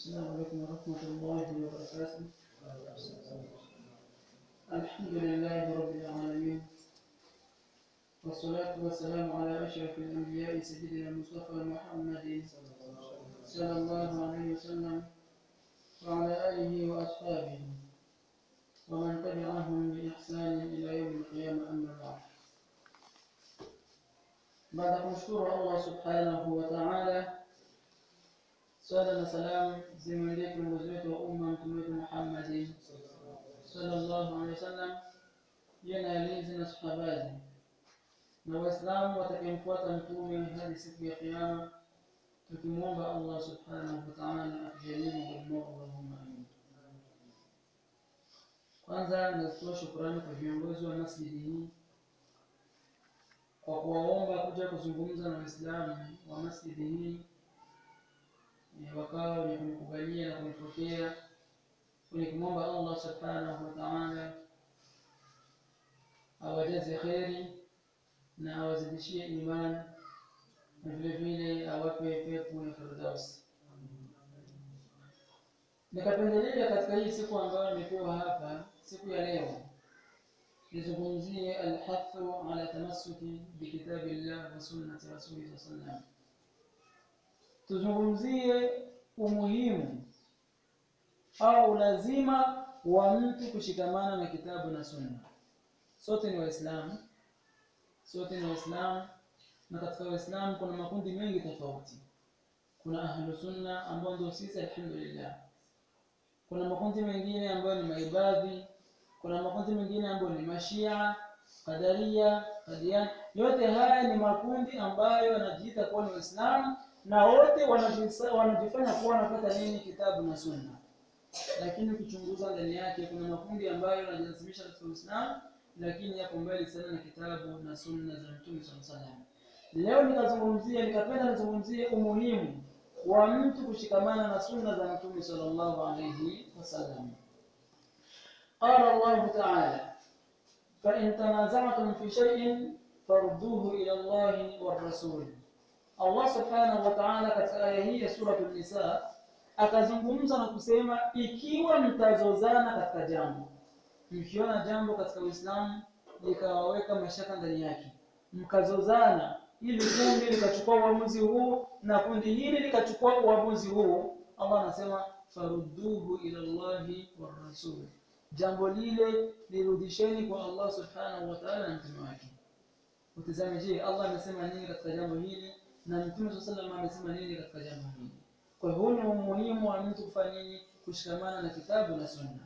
السلام عليكم ورحمة الله وبركاته الحمد لله رب العالمين والصلاة والسلام على أشرف الأنبياء سيدنا المصطفى محمد صلى الله عليه وسلم وعلى آله وأصحابه ومن تبعهم بإحسان إلى يوم القيامة أما بعد baada ya kumshukuru Allah subhanahu wa ta'ala, swala na salam zimwendee kiongozi wetu wa umma mtume wetu Muhammad sallallahu alaihi wasallam, yeye na alinzi na sahabazi na Waislamu watakayemfuata mtume hadi siku ya Kiyama, tukimwomba Allah subhanahu wa ta'ala atujalie mwema, Allahumma amin. Kwanza nazitoa shukrani kwa viongozi wa masjidi hii kwa kuwaomba kuja kuzungumza na Waislamu wa masjidi hii wakawa wenye kunikubalia na kunipokea kwenye kumwomba Allah subhanahu wa ta'ala awajaze kheri na awazidishie imani na vile vile awape pepo ya Firdaus. Nikapendelea katika hii siku ambayo nimepewa hapa, siku ya leo nizungumzie alhathu ala tamassuki bikitabillah wa sunnati rasulih sallam. Tuzungumzie umuhimu au ulazima wa mtu kushikamana na kitabu na sunna. Sote ni Waislamu, sote ni Waislamu, na katika Waislamu kuna makundi mengi tofauti. Kuna ahlu sunna ambao ndio sisi, alhamdulillah. Kuna makundi mengine ambayo ni maibadhi kuna makundi mengine ambayo ni mashia kadaria kadian yote haya ni makundi ambayo yanajiita kuwa ni waislamu na wote wanajifanya kuwa wanapata nini kitabu na sunna lakini ukichunguza ndani yake kuna makundi ambayo yanajinasimisha katika uislamu lakini yako mbali sana na kitabu na sunna za mtume saa salam leo nikazungumzia nikapenda nizungumzie umuhimu wa mtu kushikamana na sunna za mtume sallallahu alaihi wasallam قال الله تعالى فإن تنازعتم في شيء فردوه إلى الله والرسول Allah subhanahu wa ta'ala katika aya hii ya suratul Nisa akazungumza na kusema ikiwa mtazozana katika jambo, mkiona jambo katika Uislamu likawaweka mashaka ndani yake, mkazozana, ili kundi likachukua uamuzi huu na kundi hili likachukua uamuzi huu, Allah anasema farudduhu ila Allahi war rasul jambo lile lirudisheni kwa Allah subhanahu wa ta'ala na mtume wake. Utizame, je, Allah amesema nini katika jambo hili na mtume sallallahu alayhi amesema nini katika jambo hili? Kwa hiyo ni umuhimu wa mtu kufanya nini? Kushikamana na kitabu na sunna.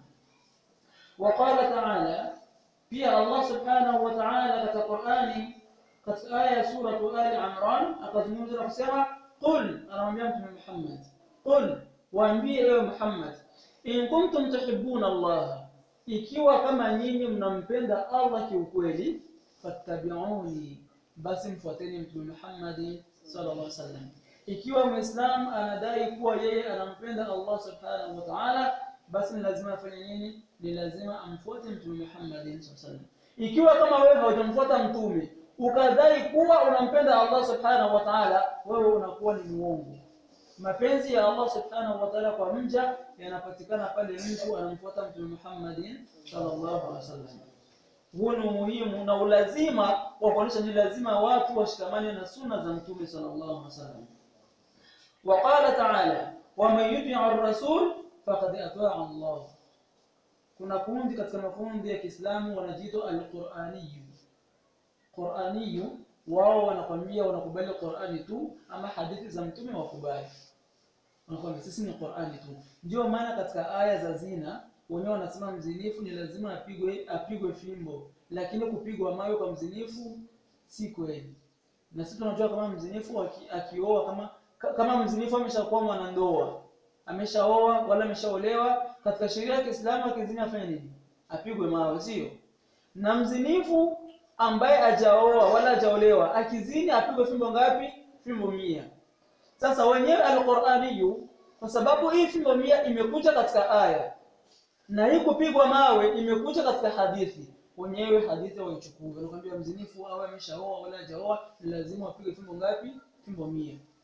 Waqala ta'ala, pia Allah subhanahu wa ta'ala katika Qur'ani katika aya ya sura Ali Imran akazungumza na kusema qul, anamwambia mtume Muhammad, qul, waambie ewe Muhammad, in kuntum tuhibbuna Allah ikiwa kama nyinyi mnampenda Allah kiukweli, fattabi'uni, basi mfuateni Mtume Muhammad sallallahu alaihi wasallam. Ikiwa Muislam anadai kuwa yeye anampenda Allah subhanahu wa ta'ala, basi ni lazima afanye nini? Ni lazima amfuate Mtume Muhammad sallallahu alaihi wasallam. Ikiwa kama wewe haujamfuata mtume ukadai kuwa unampenda Allah subhanahu wa ta'ala, wewe unakuwa ni muongo. Mapenzi ya Allah subhanahu wa ta'ala kwa mja yanapatikana pale mtu anamfuata Mtume Muhammad sallallahu alaihi wasallam. Huo ni umuhimu na ulazima wa kuonyesha ni lazima watu washikamane na sunna za Mtume sallallahu alaihi wasallam. Waqala ta'ala, waman yuti' ar-rasul faqad ata'a Allah. Kuna kundi katika makundi ya Kiislamu wanajiita al-Qur'aniyyu. Qur'aniyyu wao wanakwambia wanakubali Qur'ani tu ama hadithi za mtume wakubali wanakwambia sisi ni Qur'ani tu. Ndio maana katika aya za zina wenyewe wanasema mzinifu ni lazima apigwe apigwe fimbo, lakini kupigwa mawe kwa mzinifu si kweli. Na sisi tunajua kama mzinifu akioa kama kama mzinifu ameshakuwa mwanandoa, ameshaoa wala ameshaolewa, katika sheria ya Kiislamu akizini afanye nini? Apigwe mawe, sio? Na mzinifu ambaye hajaoa wala hajaolewa akizini apigwe fimbo ngapi? Fimbo mia. Sasa wenyewe al-Qur'aniyu kwa sababu hii fimbo mia imekuja katika aya na hii kupigwa mawe imekuja katika hadithi, wenyewe hadithi waichukue. Wanakuambia mzinifu awe ameshaoa wala hajaoa, ni lazima apige fimbo ngapi? Fimbo mia.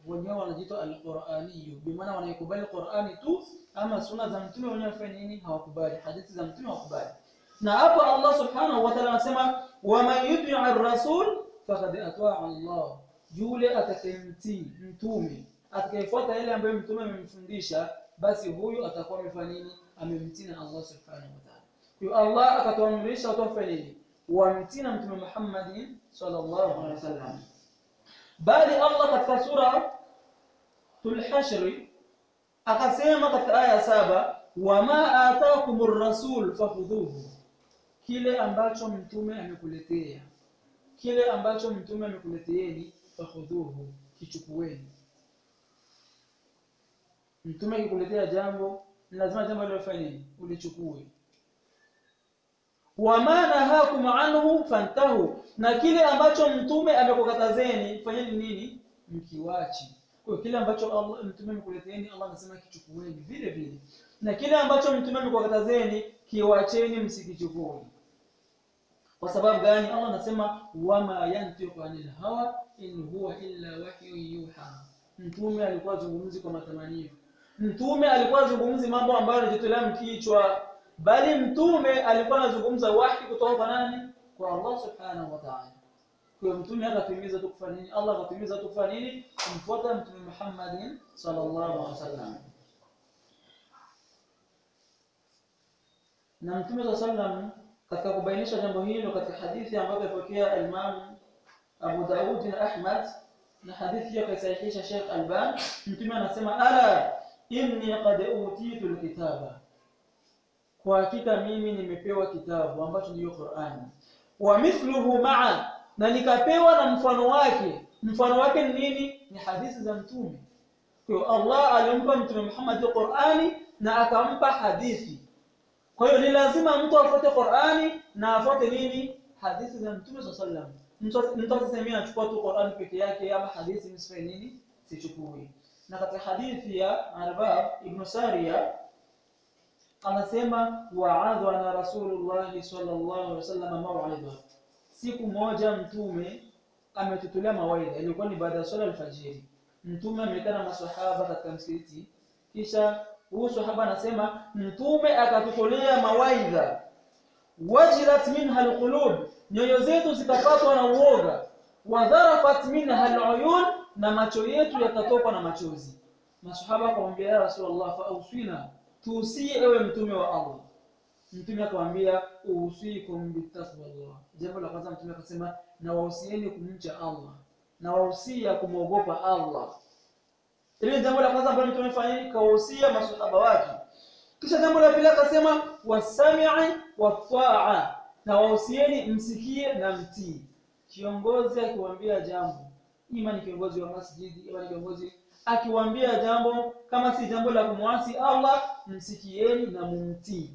wenyewe wanajiita alquraniyu bimaana wanaikubali qurani tu ama sunna za mtume wenyewe wafanya nini hawakubali hadithi za mtume hawakubali na hapo allah subhanahu wa ta'ala anasema waman yuti rasul faqad ataa allah yule atakayemtii mtume atakayefuata yale ambayo mtume amemfundisha basi huyu atakuwa amefanya nini amemtii na allah subhanahu wa ta'ala kwa allah akatuamrisha watu wafanye nini wamtii na mtume muhammadin sallallahu alaihi wasallam bali allah katika sura tulhashri akasema katika aya ya saba wama ataakumur rasul fahudhuhu kile ambacho mtume amekuletea kile ambacho mtume amekuleteeni fahudhuhu kichukueni mtume akikuletea jambo ni lazima jambo hilo ufanye nini ulichukue wama nahakum anhu fantahu na kile ambacho mtume amekukatazeni fanyeni nini mkiwachi kwa kile ambacho Allah mtume amekuleteeni Allah anasema kichukueni vile vile na kile ambacho mtume amekukatazeni kiwacheni msikichukue kwa sababu gani Allah anasema wama yantiqu anil hawa in huwa illa wahyu yuha mtume alikuwa zungumzi kwa matamanio mtume alikuwa zungumzi mambo ambayo yanajitolea mkichwa bali mtume alikuwa anazungumza wahi kutoka kwa nani kwa Allah subhanahu wa ta'ala kwa mtume akatimiza tu kufanya nini Allah akatimiza tu kufanya nini kumfuata mtume Muhammadin sallallahu alaihi wasallam na mtume sallallahu alaihi wasallam katika kubainisha jambo hilo katika hadithi ambayo ipokea Imam Abu Daud na Ahmad na hadithi hiyo kaisahihisha Sheikh Alban mtume anasema ala inni qad utitu alkitaba kwa hakika mimi nimepewa kitabu ambacho ndiyo Qur'ani wa mithluhu ma'a na nikapewa na mfano wake mfano wake ni nini ni hadithi za mtume kwa hiyo Allah alimpa mtume Muhammad Qur'ani na akampa hadithi kwa hiyo ni lazima mtu afuate Qur'ani na afuate nini hadithi za mtume sallallahu alaihi wasallam mtu asisemia anachukua tu Qur'ani peke yake ama hadithi msifanye nini sichukui na katika hadithi ya Arbab ibn Sariya anasema wa'adhana rasulullah sallallahu alaihi wasallam maw'idha siku moja mtume ametutolea mawaidha ilikuwa ni baada ya swala alfajiri mtume amekaa na maswahaba katika msikiti kisha huyu sahaba anasema mtume akatutolea mawaidha wajilat minha alqulub nyoyo zetu zikapatwa na uoga wadharafat minha aluyun na macho yetu yakatokwa na machozi masahaba akamwambia ya rasulullah fa auswina tuusie ewe mtume wa Allah mtume akamwambia usikum bitaqwallah jambo la kwanza mtume akasema na wahusieni kumcha Allah na wahusia kumwogopa Allah ile jambo la kwanza ambalo mtume amefanya kawahusia masahaba wake kisha jambo la pili akasema wasami'i wataa na wahusieni msikie na mtii kiongozi akiwaambia jambo ima ni kiongozi wa masjidi ima ni kiongozi akiwaambia jambo kama si jambo la kumwasi Allah msikieni na mumtii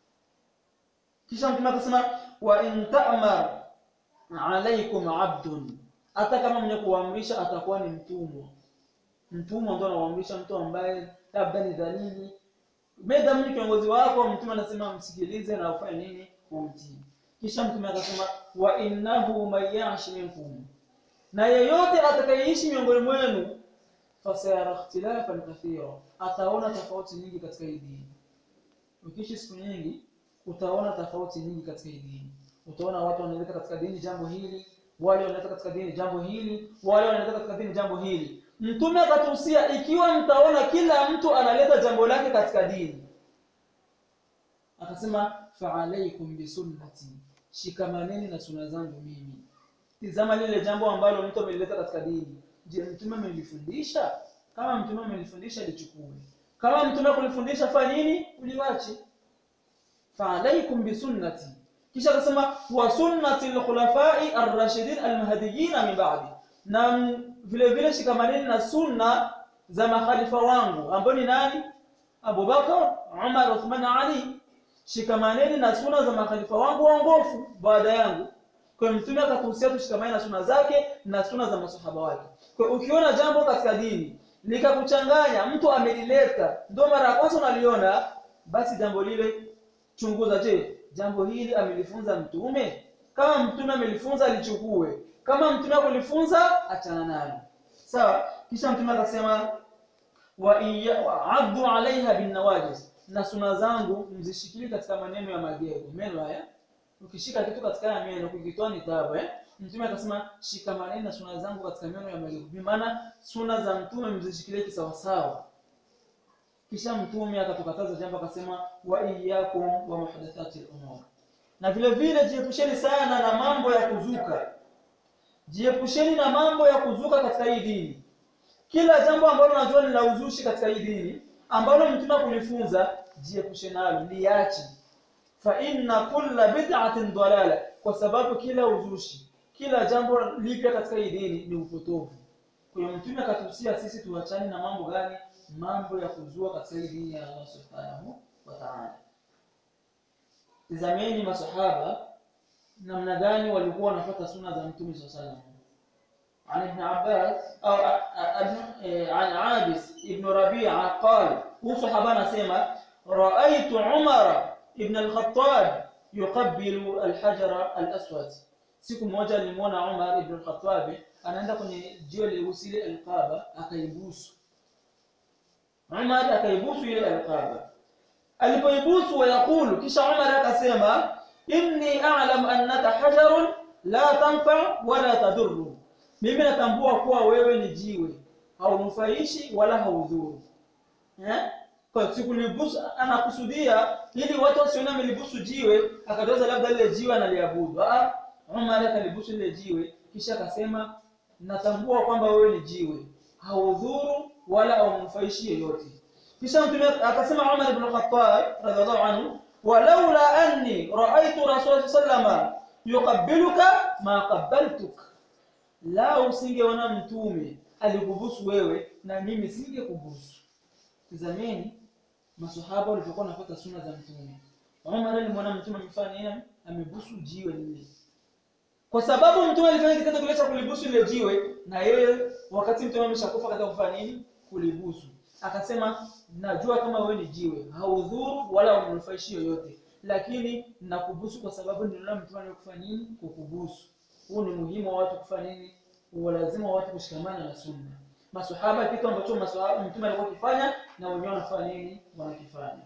kisha mtume akasema wa in ta'mar alaykum abdun hata kama mwenye kuamrisha atakuwa ni mtumwa mtumwa ndio anaamrisha mtu ambaye labda ni dhalili meda mimi kiongozi wako mtume anasema msikilize na ufanye nini umtii kisha mtume akasema wa innahu mayashi minkum na yeyote atakayeishi miongoni mwenu fasayara ikhtilafan kathira ataona tofauti nyingi katika hii dini ukiishi siku nyingi utaona tofauti nyingi katika hii dini utaona watu wanaleta katika dini jambo hili wale wanaleta katika dini jambo hili wale wanaleta katika dini jambo hili mtume akatuhusia ikiwa mtaona kila mtu analeta jambo lake katika dini akasema fa alaikum bisunnati shikamaneni na sunna zangu mimi tizama lile jambo ambalo mtu amelileta katika dini je mtume amelifundisha kama mtume amelifundisha lichukue kama mtume kulifundisha fanya nini uliwache fa alaikum bisunnati kisha akasema wa sunnati al-khulafai ar-rashidin al-mahdiyyin min ba'di na vile vile shikamaneni na sunna za makhalifa wangu ambao ni nani Abu Bakar Umar Uthman Ali shikamaneni na sunna za makhalifa wangu waongofu baada yangu kwa mtume akatuhusia tushikamane na sunna zake na sunna za masahaba wake kwa ukiona jambo katika dini likakuchanganya mtu amelileta ndio mara ya kwanza unaliona basi jambo lile chunguza je jambo hili amelifunza mtume kama mtume amelifunza alichukue kama mtume akulifunza achana nalo sawa kisha mtume akasema wa iya wa addu alaiha bin nawajiz na suna zangu mzishikilie katika maneno ya magego meno haya ukishika kitu katika ya meno kukitoa ni tabu eh mtume akasema shikamaneni na suna zangu katika meno ya magego bi maana suna za mtume mzishikilie kisawasawa kisha mtume akatukataza jambo akasema wa iyyakum wa muhdathati al-umur na vile vile jiepusheni sana na mambo ya kuzuka jiepusheni na mambo ya kuzuka katika hii dini kila jambo ambalo unajua ni la uzushi katika hii dini ambalo mtume kulifunza jiepushe nalo liache fa inna kulla bid'atin dalala kwa sababu kila uzushi kila jambo lipya katika hii dini ni upotovu kwa hiyo mtume akatuhusia sisi tuachane na mambo gani mambo ya kuzua katika hii dini ya Allah subhanahu wa ta'ala tazameni masahaba namna gani walikuwa wanafuata sunna za mtume sallallahu alaihi wasallam عن ابن عباس أو عن عابس ابن ربيعة قال هو صحابنا سيما رأيت عمر ابن الخطاب يقبل الحجر الأسود siku moja nilimwona Umar ibn al-Khattab anaenda kwenye jiwe leusi ile alqaba akaibusu Umar akaibusu ile alqaba alipoibusu wayakulu kisha Umar akasema inni a'lam annaka hajarun la tanfa wala tadurru mimi natambua kuwa wewe ni jiwe haunufaishi wala haudhuru eh kwa sikulibusu anakusudia ili watu wasione amelibusu jiwe akatoza labda lile jiwe analiabudu ah Umar akalibusu lile jiwe kisha akasema natambua kwamba wewe ni jiwe haudhuru wala haunufaishi yoyote kisha mtume akasema Umar ibn Khattab radhiallahu anhu walaula anni ra'aytu rasul sallama yuqabbiluka ma qabbaltuka la usingeona mtume alikubusu wewe na mimi singekubusu tazameni maswahaba walivyokuwa wanafuata sunna za mtume Umar alimwona mtume amefanya nini amebusu jiwe lile kwa sababu mtume alifanya kitendo kile cha kulibusu ile jiwe na yeye wakati mtume ameshakufa katika kufanya nini kulibusu akasema najua kama wewe ni jiwe haudhuru wala unufaishi yoyote lakini nakubusu kwa sababu niliona mtume alikufanya nini kukubusu huu ni muhimu wa watu kufanya nini lazima watu kushikamana na sunna maswahaba kitu ambacho maswahaba mtume alikuwa akifanya na wenyewe wanafanya nini wanakifanya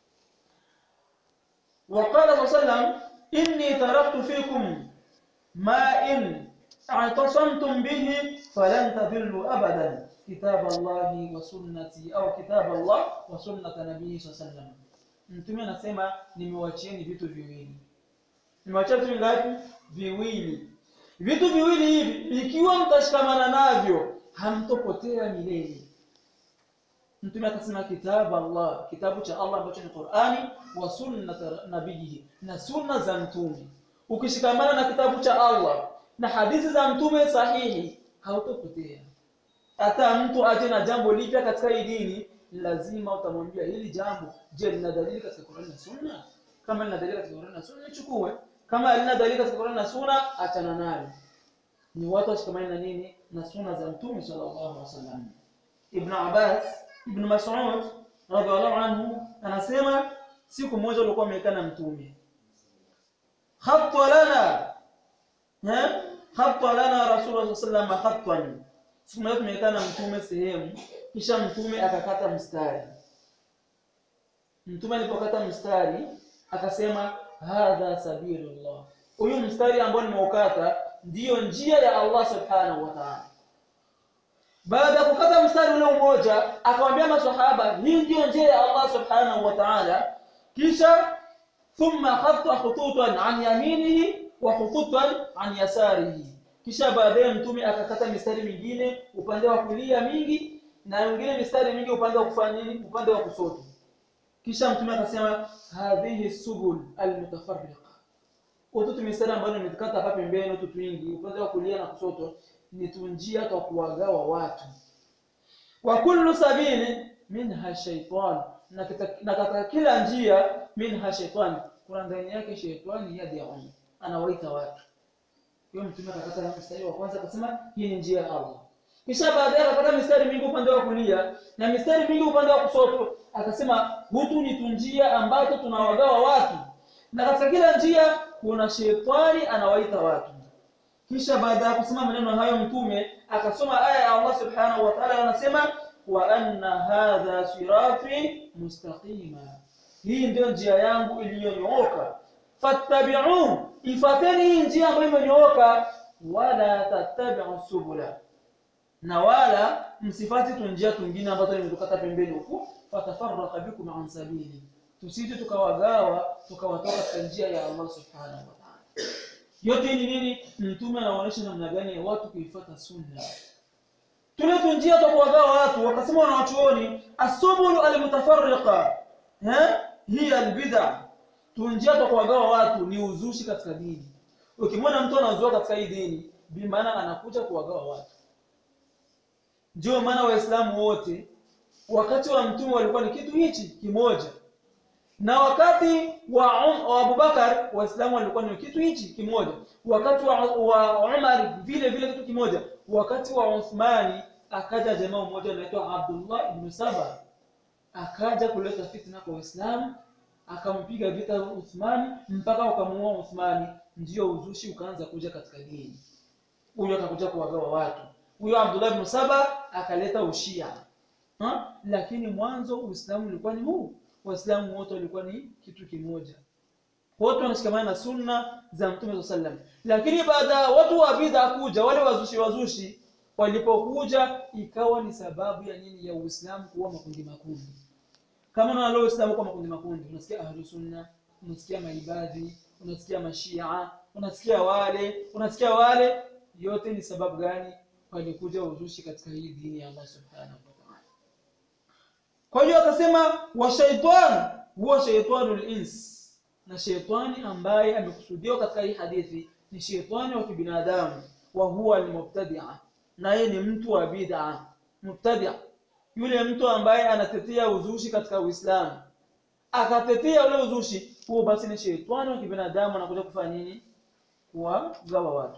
وقال صلى الله عليه وسلم إني تركت فيكم ما إن اعتصمتم به فلن تضلوا أبدا كتاب الله وسنتي أو كتاب الله وسنة نبيه صلى الله عليه وسلم mtume anasema nimewachieni vitu viwili nimewachia vitu vingapi viwili vitu viwili hivi ikiwa mtashikamana navyo hamtopotea milele mtume akasema kitabu Allah kitabu cha Allah ambacho ni Qur'ani wa sunnat nabiyihi na sunna za mtume ukishikamana na kitabu cha Allah na hadithi za mtume sahihi hautopotea hata mtu aje na jambo lipya katika hii dini lazima utamwambia hili jambo je lina dalili katika Qur'ani na sunna kama lina dalili katika Qur'ani na sunna chukue kama halina dalili katika Qur'ani na sunna achana nalo ni watu washikamane na nini na sunna za mtume sallallahu alaihi wasallam ibn Abbas ibn Mas'ud radhiallahu anhu anasema siku moja alikuwa amekaa na mtume khatta lana ha khatta lana rasulullah sallallahu alaihi wasallam khattan siku moja tumekaa na mtume sehemu kisha mtume akakata mstari mtume alipokata mstari akasema hadha sabilullah huyu mstari ambao nimeukata ndiyo njia ya Allah subhanahu wa ta'ala baada ya kukata mstari ule mmoja akamwambia maswahaba hii ndiyo njia ya Allah subhanahu wa ta'ala kisha thumma khatta khututan an yaminihi wa khututan an yasarihi kisha baadaye mtume akakata mistari mingine upande wa kulia mingi na wengine mistari mingi upande wa kufanya nini upande wa kushoto kisha mtume akasema hadhihi subul almutafarriqa utu mistari ambayo nimekata hapa pembeni utu twingi upande wa kulia na kushoto ni tunjia kwa kuwagawa watu wa kullu sabili minha shaytan na katika kila njia minha shaytan kuna ndani yake shaytani yad'u anawaita watu hiyo mtume akakata mstari wa kwanza akasema hii ni njia ya Allah kisha baadaye akakata mistari mingi upande wa kulia na mistari mingi upande wa kushoto akasema hutu ni tunjia ambazo tunawagawa watu na katika kila njia kuna shetani anawaita watu kisha baada ya kusema maneno hayo mtume akasoma aya ya Allah subhanahu wa ta'ala anasema wa anna hadha sirati mustaqima hii ndio njia yangu iliyonyooka fattabi'un ifateni hii njia ambayo imenyooka wala tattabi'u subula na wala msifati tu njia tungine ambazo nimekata pembeni huku fatafarraqa bikum an sabili tusije tukawagawa tukawatoka katika njia ya Allah subhanahu wa ta'ala yote ni nini mtume anaonyesha namna gani ya watu kuifuata sunna tule tu njia za kuwagawa watu wakasema wanawachuoni asubulu almutafarriqa eh hiya albid'a tu njia za kuwagawa watu ni uzushi katika dini ukimwona mtu anazua katika hii dini bi maana anakuja kuwagawa watu ndio maana waislamu wote wakati wa mtume walikuwa ni kitu hichi kimoja na wakati wa, um, wa Abubakar waislamu walikuwa ni kitu hichi kimoja wakati wa, wa Umar vile vile kitu kimoja wakati wa Uthmani akaja jamaa mmoja anaitwa Abdullah ibn Saba akaja kuleta fitna kwa Waislamu akampiga vita Uthmani mpaka wakamuua Uthmani ndio uzushi ukaanza kuja katika dini huyo akakuja kuwagawa watu huyo Abdullah ibn Saba akaleta ushia ha? lakini mwanzo Uislamu ulikuwa ni huu waislamu wote walikuwa ni kitu kimoja wote wanashikamana na sunna za mtume sallam lakini baada ya watu wa bid'a kuja wale wazushi wazushi walipokuja ikawa ni sababu ya nini ya uislamu kuwa makundi makundi kama na leo uislamu kuwa makundi makundi unasikia ahlu sunna unasikia maibadhi unasikia mashia unasikia wale unasikia wale yote ni sababu gani walikuja uzushi katika hii dini ya Allah subhanahu wa ta'ala kwa hiyo akasema wa shaitan huwa shaitanul ins na shaitani ambaye amekusudiwa katika hii hadithi ni shaitani wa kibinadamu wa huwa almubtadi'a naye ni mtu wa bid'a mubtadi' yule mtu ambaye anatetea uzushi katika Uislamu akatetea ule uzushi huo basi ni shaitani wa kibinadamu anakuja kufanya nini kuwagawa watu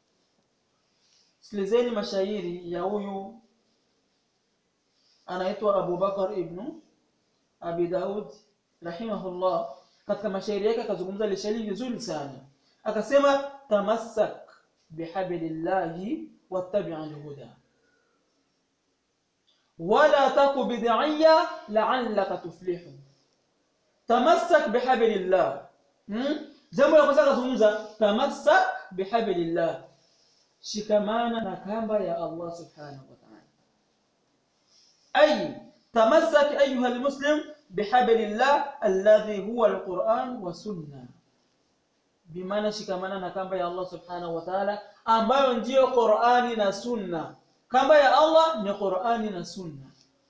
sikilizeni mashairi ya huyu anaitwa Abu Bakar ibn Abi Daud rahimahullah katika mashairi yake akazungumza lishairi vizuri sana akasema tamassak bihablillahi wattabi' alhuda wala taku bid'iyya la'allaka tuflihu tamassak bihablillah hmm? jambo la kwanza akazungumza tamassak bihablillah shikamana na kamba ya Allah subhanahu wa ta'ala أي تمسك أيها المسلم بحبل الله الذي هو القرآن والسنة بمعنى shikamana na kamba ya Allah subhanahu wa ta'ala ambayo ndiyo Qur'ani na Sunna kamba ya Allah ni Qur'ani na Sunna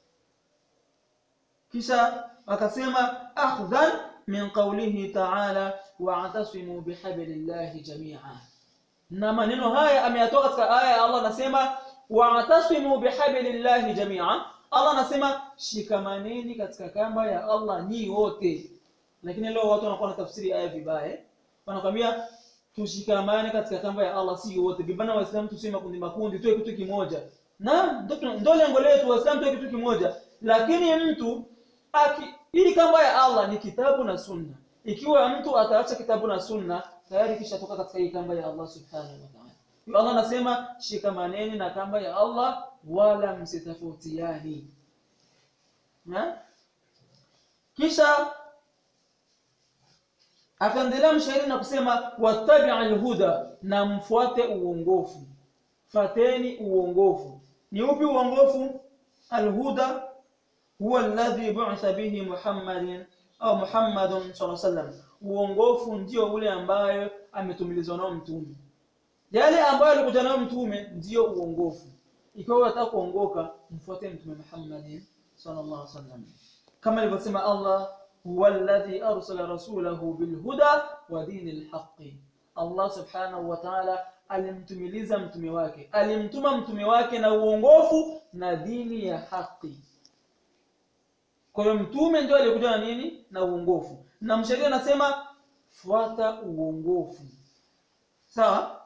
kisha akasema akhdhan min qawlihi ta'ala wa'tasimu bihablillahi jami'a na maneno haya ameyatoa katika aya ya Allah anasema wa'tasimu bihablillahi jami'a Allah anasema shikamaneni katika kamba ya Allah ni wote. Lakini leo watu wanakuwa na tafsiri aya vibaya. Wanakwambia tushikamane katika kamba ya Allah si wote. Bibana waislamu tuseme makundi makundi tuwe kitu kimoja. Na ndio lengo letu waislamu tuwe kitu kimoja. Lakini mtu aki hii kamba ya Allah ni kitabu na sunna. Ikiwa mtu ataacha kitabu na sunna tayari kisha toka katika hii kamba ya Allah subhanahu wa ta'ala. Allah anasema shikamaneni na kamba ya Allah wala msitofautiani. Na kisha akaendelea mshairi na kusema wattabi alhuda na mfuate uongofu. Fateni uongofu. Ni upi uongofu? Alhuda huwa alladhi bu'itha bihi Muhammadin au Muhammadun sallallahu alaihi wasallam. Uongofu ndio ule ambayo ametumilizwa nao mtume yale ambayo alikuja nayo mtume ndiyo uongofu ikiwa unataka kuongoka mfuate mtume Muhammad sallallahu alaihi wasallam kama alivyosema Allah huwa alladhi arsala rasulahu bilhuda wa dinil haqqi Allah subhanahu wa ta'ala alimtumiliza mtume wake alimtuma mtume wake na uongofu na dini ya haki kwa hiyo mtume ndio alikuja na nini na uongofu na mshairi anasema fuata uongofu sawa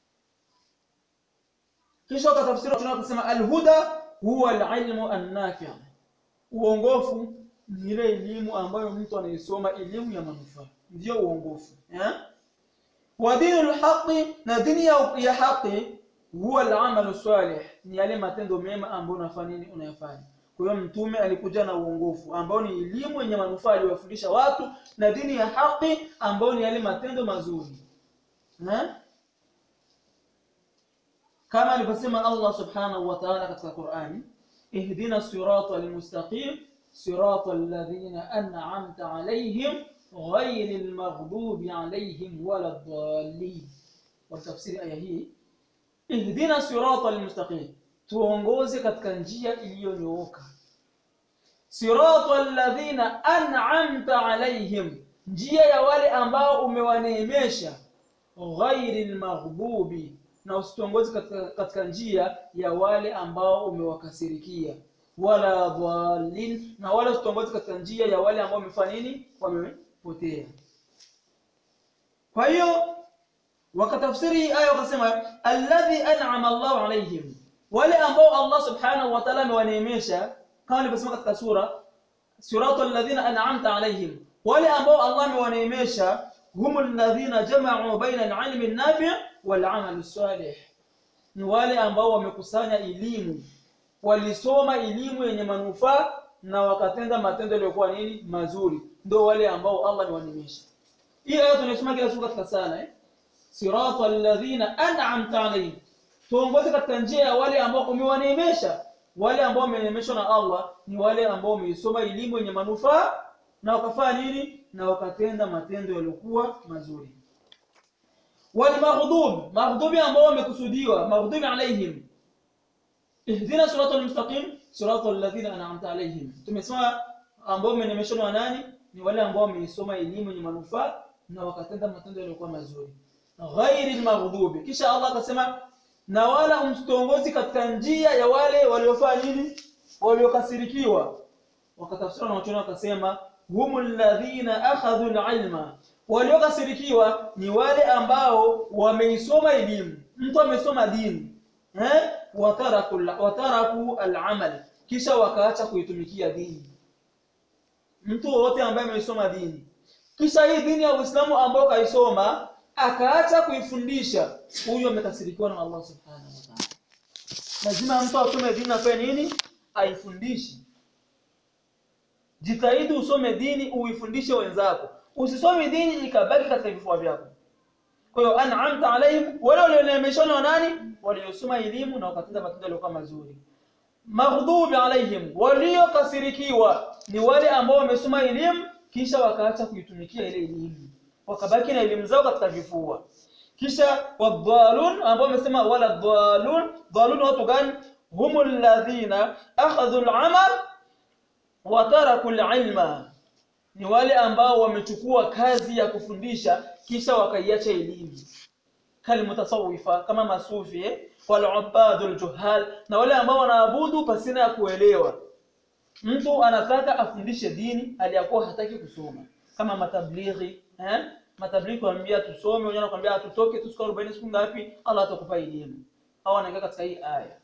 kisha akatafsiri tunasema alhuda huwa alilmu annafi uongofu ni ile elimu ambayo mtu anaisoma elimu ya manufaa ndio uongofu eh wa dinul haqi na dini ya, ya haqi huwa al-amalu salih ni yale matendo mema ambayo unafanya nini unayafanya kwa hiyo mtume alikuja na uongofu ambao ni elimu yenye manufaa aliyowafundisha watu na dini ya haki ambao ni yale matendo mazuri na kama alivyosema Allah subhanahu wa ta'ala katika Qur'ani ihdina sirata almustaqim sirata alladhina an'amta alayhim ghayril maghdubi alayhim waladdallin wa tafsiri aya hii ihdina sirata almustaqim tuongoze katika njia iliyonyooka sirata alladhina an'amta alayhim njia ya wale ambao umewaneemesha ghairil maghdubi na usituongoze katika, katika njia ya wale ambao umewakasirikia wala dhalin na wala usituongoze katika njia ya wale ambao wamefanya nini wamepotea kwa hiyo wakatafsiri aya wakasema alladhi an'ama Allahu alayhim wale ambao Allah subhanahu wa ta'ala amewaneemesha kama nilivyosema katika sura siratal ladhina an'amta alayhim wale ambao Allah amewaneemesha humul ladhina jama'u baina al-'ilmi an-nafi' wal-'amal as-salih ni wale ambao wamekusanya elimu walisoma elimu yenye manufaa na wakatenda matendo yaliyokuwa nini mazuri ndio wale ambao Allah amewaneemesha hii aya tunasoma kila siku katika sala eh siratal ladhina an'amta alayhim tuongoze katika njia ya wale ambao umewaneemesha wale ambao wameneemeshwa na Allah ni wale ambao wameisoma elimu yenye manufaa na wakafanya nini na wakatenda matendo yaliokuwa mazuri wal maghdub maghdubi ambao wamekusudiwa maghdubi alaihim ihdina siratal mustaqim siratal ladhina an'amta alaihim tumesema ambao wameneemeshwa na nani ni wale ambao wameisoma elimu yenye manufaa na wakatenda matendo yaliokuwa mazuri ghairil maghdubi kisha Allah akasema na wala msitongozi katika njia ya wale waliofanya nini waliokasirikiwa wakatafsiri na wachona wakasema humul ladhina akhadhu alilma waliokasirikiwa ni wale ambao wameisoma elimu mtu amesoma dini eh wataraku wataraku alamal kisha wakaacha kuitumikia dini mtu wote ambaye ameisoma dini kisha hii dini ya Uislamu ambayo kaisoma akaacha kuifundisha huyo amekasirikiwa na Allah subhanahu wa ta'ala lazima mtu asome dini afanye nini aifundishe jitahidi usome dini uifundishe wenzako usisome dini ikabaki katika vifua vyako kwa hiyo an'amta alaihim wale walioneemeshwa na nani waliosoma elimu na wakatenda matendo yaliokuwa mazuri maghdubi alaihim waliokasirikiwa ni wale ambao wamesoma elimu kisha wakaacha kuitumikia ile elimu wakabaki na elimu zao katika vifua kisha wadhalun ambao wamesema wala dhalun dhalun watu gani humul ladhina akhadhu al-amal wa taraku al-ilma ni wale ambao wamechukua kazi ya kufundisha kisha wakaiacha elimu kalmutasawifa kama masufi eh? wal ubadul juhal na wale ambao wanaabudu pasina ya kuelewa mtu anataka afundishe dini aliyakuwa hataki kusoma kama matablighi eh matablighi kuambia tusome wengine wanakuambia tutoke tusika 40 siku ngapi Allah atakupa elimu au anaingia katika hii aya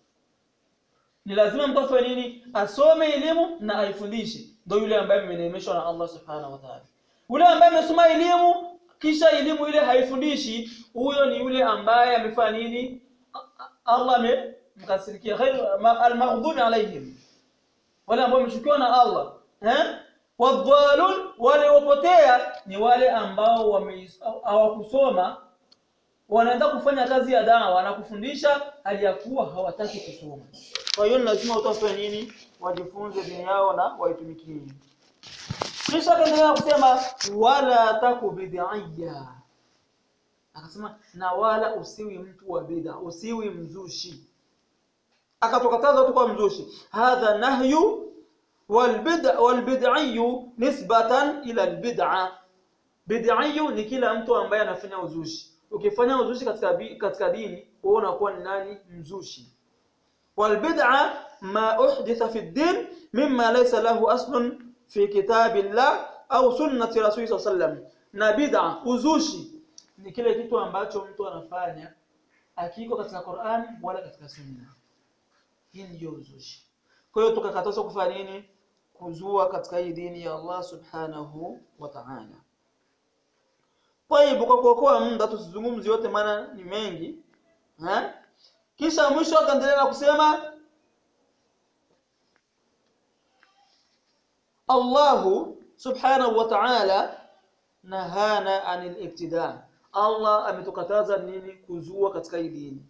ni lazima mtu afanye nini asome elimu na aifundishe ndio yule ambaye ameneemeshwa na Allah subhanahu wa ta'ala yule ambaye amesoma elimu kisha elimu ile haifundishi huyo ni yule ambaye amefanya nini Allah amemkasirikia ghairu al-maghdubi alaihim wale ambao wameshukiwa na Allah eh wadhalun wale wapotea ni wale ambao hawakusoma wanaenda kufanya kazi ya dawa na kufundisha hali ya kuwa hawataki kusoma kwa hiyo lazima utafanya nini wajifunze dini yao na waitumikie kisha kaendelea kusema wala taku bid'iyya akasema na wala usiwi mtu wa bid'a usiwi mzushi akatukataza watu kwa mzushi hadha nahyu والبدع والبدعي نسبة إلى البدعة بدعي ni kila mtu ambaye anafanya uzushi ukifanya uzushi katika katika dini wewe unakuwa ni nani mzushi والبدعة ما أحدث في الدين مما ليس له أصل في كتاب الله أو سنة رسول صلى الله عليه وسلم na bid'a uzushi ni kile kitu ambacho mtu anafanya akiko katika Qur'an wala katika sunna hii ndio uzushi kwa hiyo tukakatazwa kufanya nini kuzua katika hii dini ya Allah subhanahu wa ta'ala Tayib, kwa kuokoa muda tusizungumzi yote, maana ni mengi ha? Kisha mwisho akaendelea na kusema Allahu subhanahu wa ta'ala nahana anil ibtida, Allah ametukataza nini? Kuzua katika hii dini.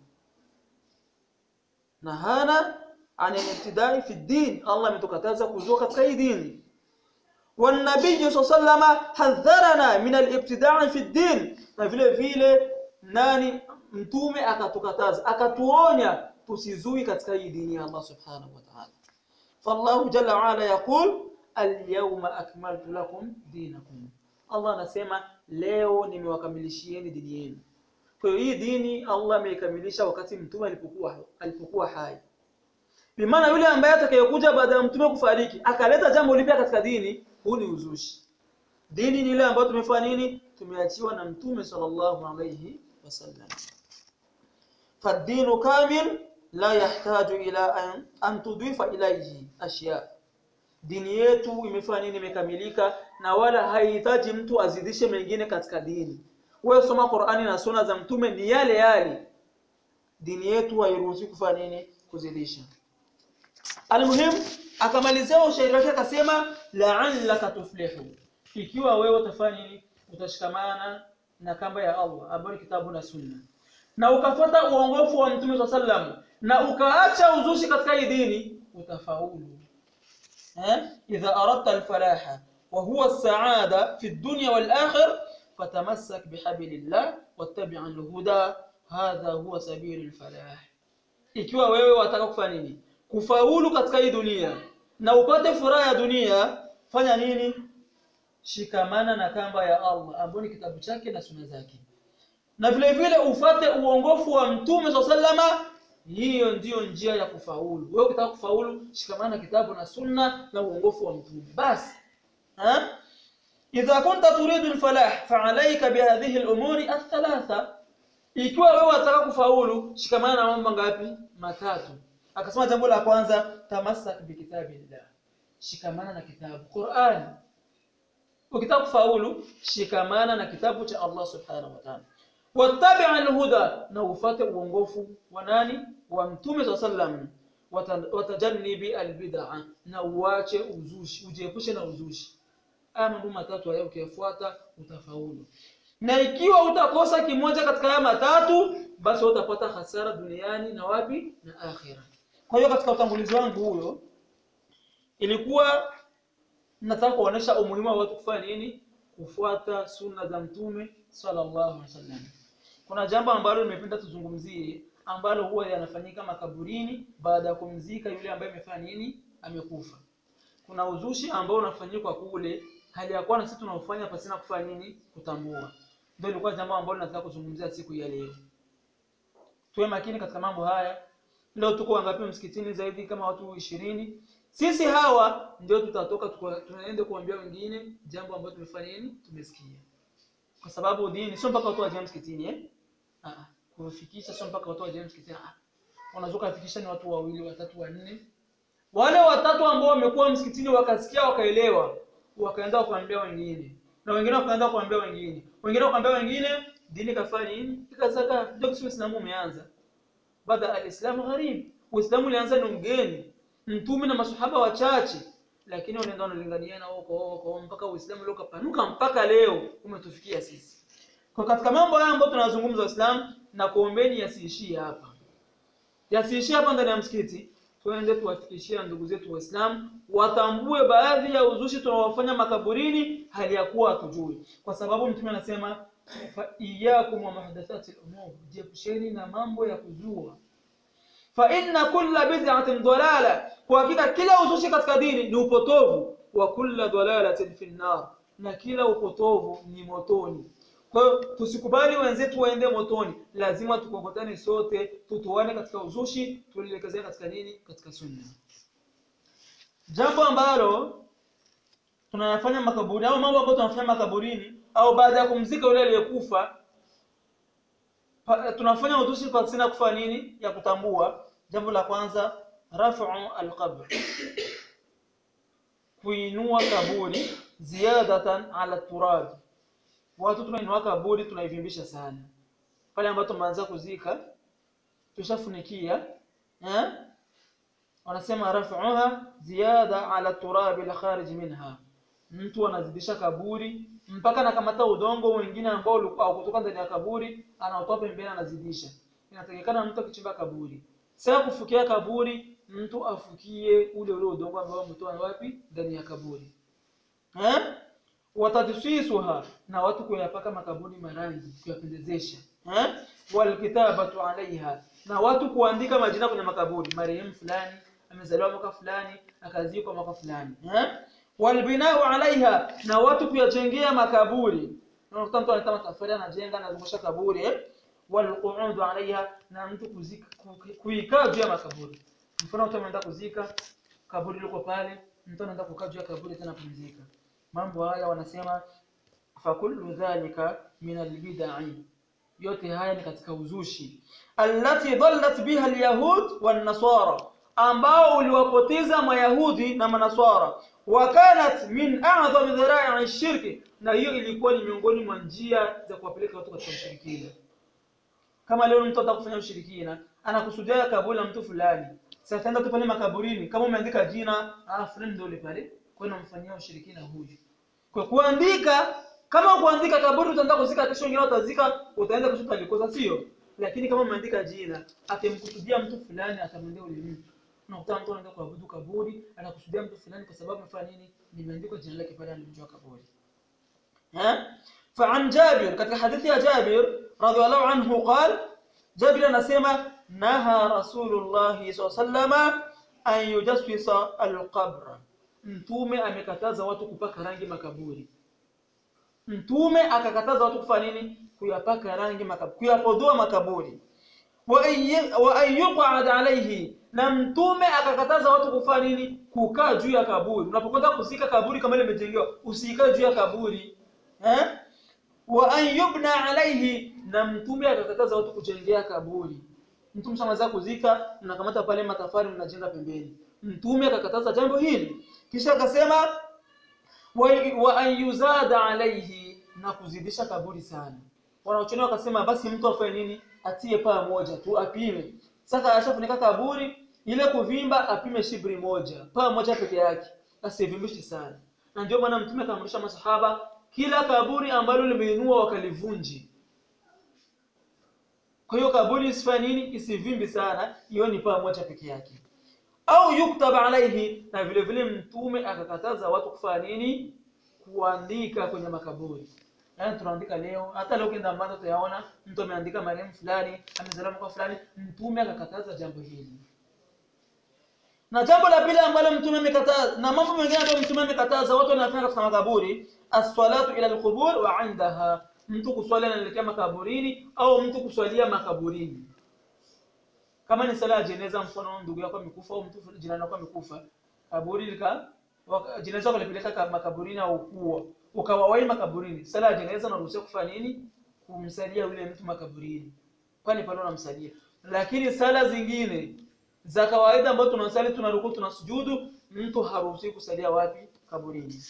Nahana anil ibtidai fi din, Allah ametukataza kuzua katika hii dini. والنبي صلى الله عليه وسلم حذرنا من الابتداع في الدين na vile vile nani mtume akatukataza akatuonya tusizui katika hii dini ya Allah subhanahu wa ta'ala fallahu jalla wa ala yaqul alyawma akmaltu lakum dinakum Allah anasema leo nimewakamilishieni dini yenu kwa hiyo hii dini Allah ameikamilisha wakati mtume alipokuwa alipokuwa hai bimaana yule ambaye atakayekuja baada ya mtume kufariki akaleta jambo lipya katika dini huu ni uzushi dini ni ile ambayo tumefanya nini tumeachiwa na mtume sallallahu alayhi wasallam fadinu kamil la yahtaju ila an, an tudhifa ilayhi ashya dini yetu imefanya nini imekamilika na wala haihitaji mtu azidishe mengine katika dini wewe soma Qur'ani na sunna za mtume ni yale yale dini yetu hairuhusi kufanya nini kuzidisha almuhim akamalizia ushairi wake akasema la'allaka tuflihu ikiwa wewe utafanya nini utashikamana na kamba ya Allah ambayo ni kitabu na sunna na ukafuata uongofu wa mtume sallam na ukaacha uzushi katika hii dini utafaulu eh idha aradta alfalaha wa huwa as-sa'ada fi ad-dunya wal-akhir fatamassak bihablillah wattabi' al-huda hadha huwa sabilul falah ikiwa wewe wataka kufanya nini kufaulu katika hii dunia na upate furaha ya dunia fanya nini shikamana na kamba ya Allah ambayo ni kitabu chake na sunna zake na vile vile ufate uongofu wa mtume sallama hiyo ndiyo njia ya kufaulu wewe ukitaka kufaulu shikamana na kitabu na sunna na uongofu wa mtume basi ha idha kunta turidu alfalah fa'alayka bihadhihi al-umuri ath-thalatha ikiwa wewe unataka kufaulu shikamana na mambo ngapi matatu akasema jambo la kwanza tamassak bikitabillah shikamana na kitabu Qur'an ukitaka kufaulu shikamana na kitabu cha Allah subhanahu wa ta'ala wattabi' alhuda na ufate uongofu wa nani wa mtume sallam watajannibi albid'a na uache uzushi ujiepushe na uzushi haya mambo matatu hayo ukiyafuata utafaulu na ikiwa utakosa kimoja katika haya matatu basi utapata hasara duniani na wapi na akhira kwa hiyo katika utangulizi wangu huyo ilikuwa nataka kuonesha umuhimu wa watu kufanya nini kufuata sunna za mtume sallallahu alaihi wasallam kuna jambo ambalo nimependa tuzungumzie ambalo huwa yanafanyika makaburini baada ya kumzika yule ambaye amefanya nini amekufa kuna uzushi ambao unafanyika kule hali ya kuwa na sisi tunaofanya pasina kufanya nini kutambua ndio ilikuwa jambo ambalo nataka kuzungumzia siku ya leo tuwe makini katika mambo haya leo tuko wangapi msikitini zaidi kama watu ishirini sisi hawa ndio tutatoka tunaenda kuambia wengine jambo ambalo tumefanya nini tumesikia kwa sababu dini sio mpaka watu waje msikitini eh ah kufikisha sio mpaka watu waje msikitini ah unaweza kufikisha ni watu wawili watatu wanne wale watatu ambao wamekuwa msikitini wakasikia wakaelewa wakaenda kuambia wengine na wengine wakaenda kuambia wengine wengine wakaambia wengine dini kafanya nini ikasaka ndio Uislamu umeanza baada alislamu gharib uislamu ulianza ni mgeni mtume na masahaba wachache lakini wanaenda wanalingania huko huko mpaka uislamu leo kapanuka mpaka leo umetufikia sisi kwa katika mambo haya ambayo tunazungumza waislamu na kuombeni yasiishie hapa yasiishie hapa ndani ya msikiti tuende tuwafikishia ndugu zetu waislamu watambue baadhi ya uzushi tunaowafanya makaburini hali ya kuwa hatujui kwa sababu mtume anasema fa iyyakum wa muhdathati al-umur jiepusheni na mambo ya kuzua fa inna kulla bid'atin dalala kwa hakika kila uzushi katika dini ni upotovu wa kulla dalalatin fi nar na kila upotovu ni motoni kwa hiyo tusikubali wenzetu waende motoni lazima tukokotane sote tutoane katika uzushi tulielekezane katika nini katika sunna jambo ambalo tunayafanya makaburini au mambo ambayo tunafanya makaburini au baada ya kumzika yule aliyekufa tunafanya uzushi kwa sina kufanya nini ya kutambua jambo la kwanza raf'u alqabr kuinua kaburi ziyadatan ala turab watu tunainua kaburi tunaivimbisha sana pale ambapo tumeanza kuzika tushafunikia eh wanasema rafuha ziyada ala turabi al-kharij minha mtu anazidisha kaburi mpaka anakamata udongo wengine ambao ulikuwa kutoka ndani ya kaburi anaotoa pembeni anazidisha inatakikana mtu akichimba kaburi sasa kufukia kaburi mtu afukie ule ule udongo ambao umetoa wapi ndani ya kaburi eh watadsisuha na watu kuyapaka makaburi marangi kuyapendezesha eh walkitabatu alaiha na watu kuandika majina kwenye makaburi marehemu fulani amezaliwa mwaka fulani akazikwa mwaka fulani eh walbinau alaiha na watu kuyajengea makaburi unakuta mtu anataka matafari anajenga anazungusha kaburi eh walqu'udu alaiha na mtu kuzika kuikaa juu ya makaburi mfano mtu ameenda kuzika kaburi liko pale mtu anaenda kukaa juu ya kaburi tena pumzika mambo haya wanasema fakullu dhalika min albid'i yote haya ni katika uzushi allati dhallat biha alyahud wan nasara ambao uliwapoteza mayahudi na manaswara wakanat min a'zami dhara'i shirki na hiyo ilikuwa ni miongoni mwa njia za kuwapeleka watu katika ushirikina kama leo mtu anataka kufanya ushirikina anakusudia kaburi la mtu fulani sasa ataenda tu pale makaburini kama umeandika jina ah fulani ndio yule pale kwa hiyo unamfanyia ushirikina huyu kwa kuandika kama kuandika kaburi utaenda kuzika kesho wengine utazika utaenda kesho utalikosa sio lakini kama umeandika jina atemkusudia mtu fulani atamwendea ule mtu unakuta mtu anaenda kuabudu kaburi anakusudia mtu fulani kwa sababu amefanya nini nimeandikwa jina lake pale alimjua kaburi ها فعن جابر katika hadithi ya Jabir radhiallahu anhu قال Jabir anasema naha Rasulullah sallallahu an yujassisa alqabr mtume amekataza watu kupaka rangi makaburi mtume akakataza watu kufanya nini kuyapaka rangi makaburi kuyapodoa makaburi wa an yuqad alayhi na mtume akakataza watu kufanya nini kukaa juu ya kaburi unapokwenda kuzika kaburi kama ile imejengewa usikae juu ya kaburi eh wa an yubna alayhi na mtume akakataza watu kujengea kaburi mtume shamaliza kuzika mnakamata pale matafari mnajenga pembeni mtume akakataza jambo hili kisha akasema wa, wa an yuzada alayhi na kuzidisha kaburi sana wanaochoni wakasema basi mtu afanye nini atie paa moja tu apime sasa ashafunika kaburi ile kuvimba apime shibri moja paa moja peke yake asivimbishi sana na ndio maana mtume akaamrisha masahaba kila kaburi ambalo limeinua wakalivunji kwa hiyo kaburi isifanye nini isivimbi sana hiyo ni paa moja peke yake au yuktab alaihi na vile vile mtume akakataza watu kufanya nini kuandika kwenye makaburi yaani tunaandika leo hata leo ukienda Mwanza utayaona mtu ameandika marehemu fulani amezaliwa mwaka fulani mtume akakataza jambo hili na jambo la pili ambalo mtume amekataza na mambo mengine ambayo mtume amekataza watu wanafanya katika makaburi as-salatu ila al-qubur wa 'indaha mtu kuswali anaelekea makaburini au mtu kuswalia makaburini kama ni sala ya jeneza mfano ndugu yako amekufa au mtu jirani yako amekufa kaburi lika jeneza kalipeleka makaburini au kuwa ukawawai makaburini sala ya jeneza unaruhusiwa kufanya nini kumsalia yule mtu makaburini kwani pale unamsalia lakini sala zingine za kawaida ambazo tunasali tunaruku tunasujudu mtu haruhusiwi kusalia wapi kaburini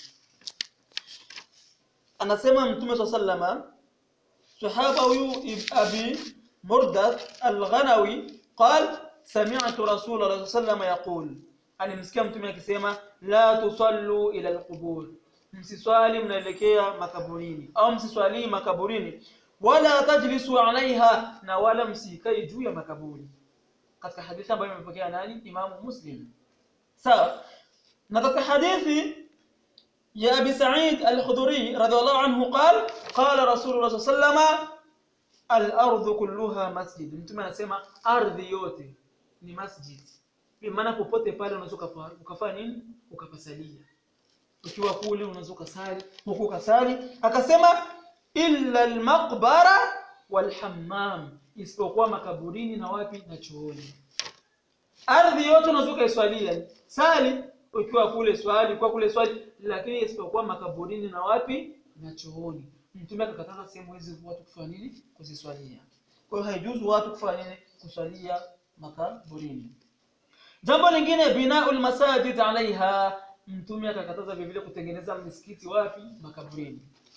anasema mtume swalla sallama sahaba huyu abi murdath al-ghanawi قال سمعت رسول الله صلى الله عليه وسلم يقول alimsikia mtume akisema la tusallu ila alqubur msiswali mnaelekea makaburini au msiswali makaburini wala tajlisu alaiha na wala msikai juu ya makaburi katika hadithi ambayo imepokea nani imamu muslim sawa na katika hadithi ya abi sa'id al-khudri radhiallahu anhu qala qala rasulullah sallallahu alayhi wasallam al-ardu kulluha masjid mtume anasema ardhi yote ni masjid kwa maana popote pale unaweza ukafanya nini ukapasalia ukiwa kule unaweza ukasali huko ukasali akasema illa al-maqbara wal-hammam isipokuwa makaburini na wapi na chooni ardhi yote unaweza ukaiswalia sali ukiwa kule swali ukiwa kule swali lakini isipokuwa makaburini na wapi na chooni mtume akakataza sehemu hizi watu kufanya nini kuziswalia kwa hiyo haijuzu watu kufanya nini kuswalia makaburini jambo lingine binaul masajid alaiha mtume akakataza vile vile kutengeneza misikiti wapi makaburini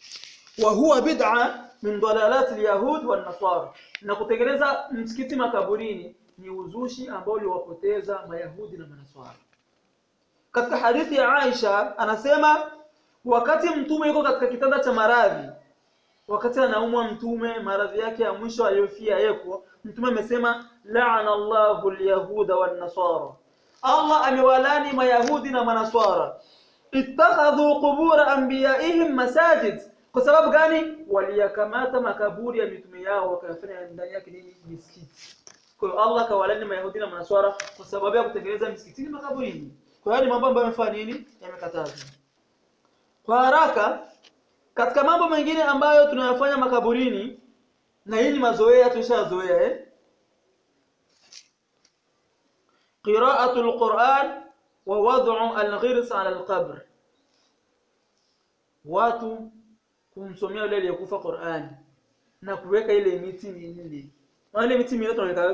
wa huwa bid'a min dalalat alyahud wan nasara na kutengeneza msikiti makaburini ni uzushi ambao uliwapoteza mayahudi na manaswara katika hadithi ya Aisha anasema wakati mtume yuko katika kitanda cha maradhi wakati anaumwa mtume maradhi yake ya mwisho aliyofia yeko mtume amesema la'ana Allahu al-yahuda wan nasara Allah amewalani mayahudi na manaswara ittakhadhu qubur anbiyaihim masajid kwa sababu gani waliyakamata makaburi ya mitume yao wakayafanya ndani yake nini misikiti kwa hiyo Allah kawalani mayahudi na manaswara kwa sababu ya kutengeneza misikitini makaburini kwa hiyo ni mambo ambayo yamefanya nini yamekatazwa kwa haraka katika mambo mengine ambayo tunayafanya makaburini na hii ni mazoea tushazoea eh qira'atul Qur'an wa wad'u al-ghirs 'ala al-qabr watu kumsomea yule aliyekufa Qur'an na kuweka ile miti minne wale miti minne tunaweka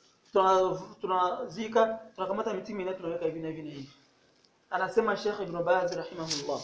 tunazika tunakamata miti minne tunaweka hivi na hivi na hivi anasema Sheikh Ibn Baz rahimahullah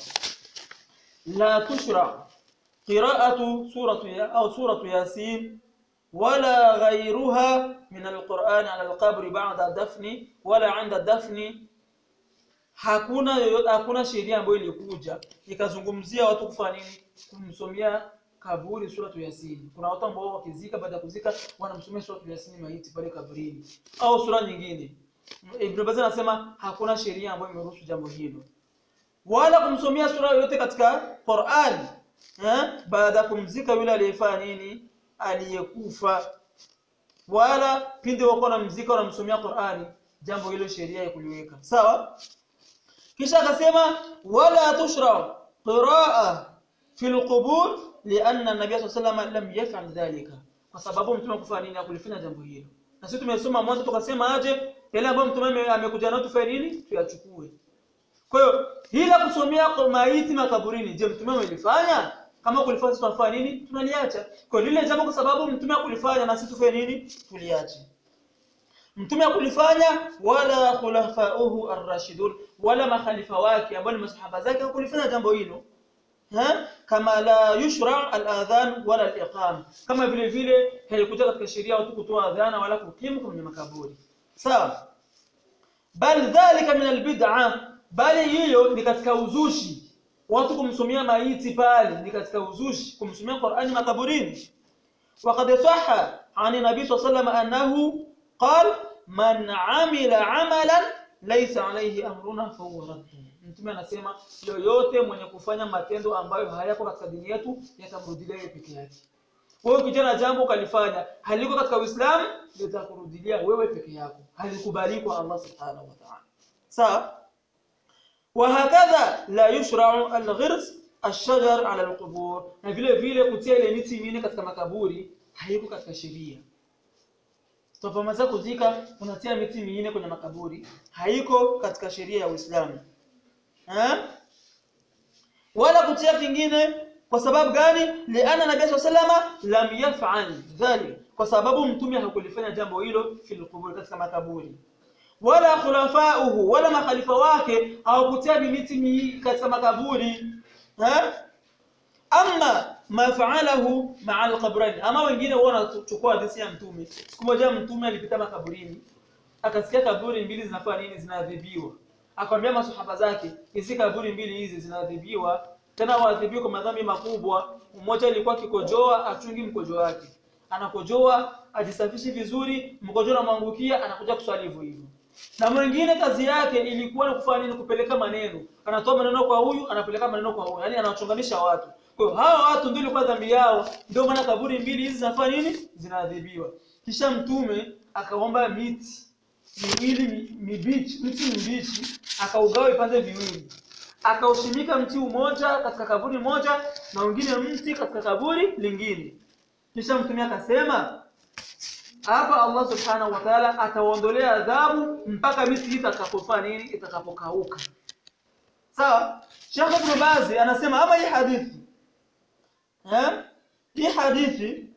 لا تشرع قراءة سورة أو سورة ياسين ولا غيرها من القرآن على القبر بعد الدفن ولا عند الدفن hakuna hakuna sheria ambayo ilikuja ikazungumzia watu kufanya nini kumsomea kaburi sura Yasin. Kuna watu ambao wakizika baada ya kuzika wanamsomea sura Yasin maiti pale kaburini au sura nyingine. Ibn Baz anasema hakuna sheria ambayo imeruhusu jambo hilo wala kumsomea sura yoyote katika Qur'an eh baada kumzika yule aliyefanya nini aliyekufa wala pindi wako na mzika wanamsomea Qur'ani jambo hilo sheria ya kuliweka sawa kisha akasema wala tushra qiraa fi alqubur lianna nabiy sallallahu alayhi lam yaf'al dhalika kwa sababu mtume kufanya nini akulifanya jambo hilo na sisi tumesoma mwanzo tukasema aje yale ambayo mtume amekuja nayo tufanye nini tuyachukue kwa hiyo hila kusomea kwa maiti makaburini, je, mtume amelifanya? Kama kulifanya sisi tunafanya nini? Tunaliacha. Kwa lile jambo kwa sababu mtume akulifanya na sisi tufanye nini? Tuliache. Mtume akulifanya wala khulafauhu ar-rashidun wala makhalifa wake ambao ni masahaba zake hakulifanya jambo hilo. Ha? Kama la yushra al-adhan wala al-iqam. Kama vile vile haikuja katika sheria watu kutoa adhana wala kukimu kwenye makaburi. Sawa? Bal dhalika min al-bid'ah bali hiyo ni katika uzushi watu kumsomea maiti pale ni katika uzushi kumsomea Qur'ani makaburini وقد صح عن النبي صلى الله عليه وسلم انه قال من عمل عملا ليس عليه امرنا فهو رد mtume anasema yoyote mwenye kufanya matendo ambayo hayako katika dini yetu yatamrudilia yeye peke yake wewe kijana jambo ukalifanya haliko katika Uislamu litakurudilia wewe peke yako halikubali kwa Allah subhanahu wa ta'ala sawa وهكذا لا يشرع الغرس الشجر على القبور na vile vile kutia ile miti mingine katika makaburi haiko katika sheria tupamaza kuzika unatia miti mingine kwenye makaburi haiko katika sheria ya Uislamu eh wala kutia kingine kwa sababu gani liana nabii sallama lam yaf'al dhalik kwa sababu mtume hakulifanya jambo hilo fil qubur katika makaburi wala khulafauhu wala makhalifa wake hawakutia miti katika makaburi ha amma ma fa'alahu ma'a al-qabrain ama wengine wao wanachukua hadithi ya mtume siku moja mtume alipita makaburini akasikia kaburi mbili zinafanya nini zinaadhibiwa akamwambia masahaba zake hizi kaburi mbili hizi zinaadhibiwa tena waadhibiwa kwa madhambi makubwa mmoja alikuwa kikojoa achungi mkojo wake anakojoa ajisafishi vizuri mkojo unamwangukia anakuja kuswali hivyo hivyo na mwingine kazi yake ilikuwa ni kufanya nini kupeleka maneno anatoa maneno kwa huyu anapeleka maneno kwa huyu yani anawachonganisha watu kwa hiyo hawa watu ndio ilikuwa dhambi yao ndio maana kaburi mbili hizi zinafanya nini zinaadhibiwa kisha mtume akaomba miti miwili mibichi miti mibichi akaugawa vipande viwili akaushimika mti mmoja katika kaburi moja na wengine mti katika kaburi lingine kisha mtume akasema hapa Allah subhanahu wa ta'ala ataondolea adhabu mpaka miti itakapofanya nini itakapokauka sawa Sheikh Ibn Baz anasema ama hii hadithi eh hii hadithi